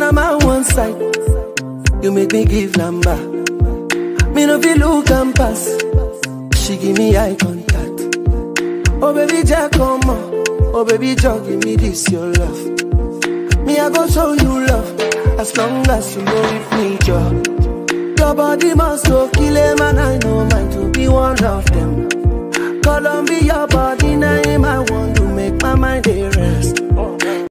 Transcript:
when I'm on one side, you make me give number. Me no feel look and pass. She give me eye contact. Oh baby, Jack, come on. Oh baby, Jack, give me this your love. Me I go show you love as long as you know with me, Joe. Your body must go kill a man. I know mine to be one of them. Columbia body name I want to make my mind a rest.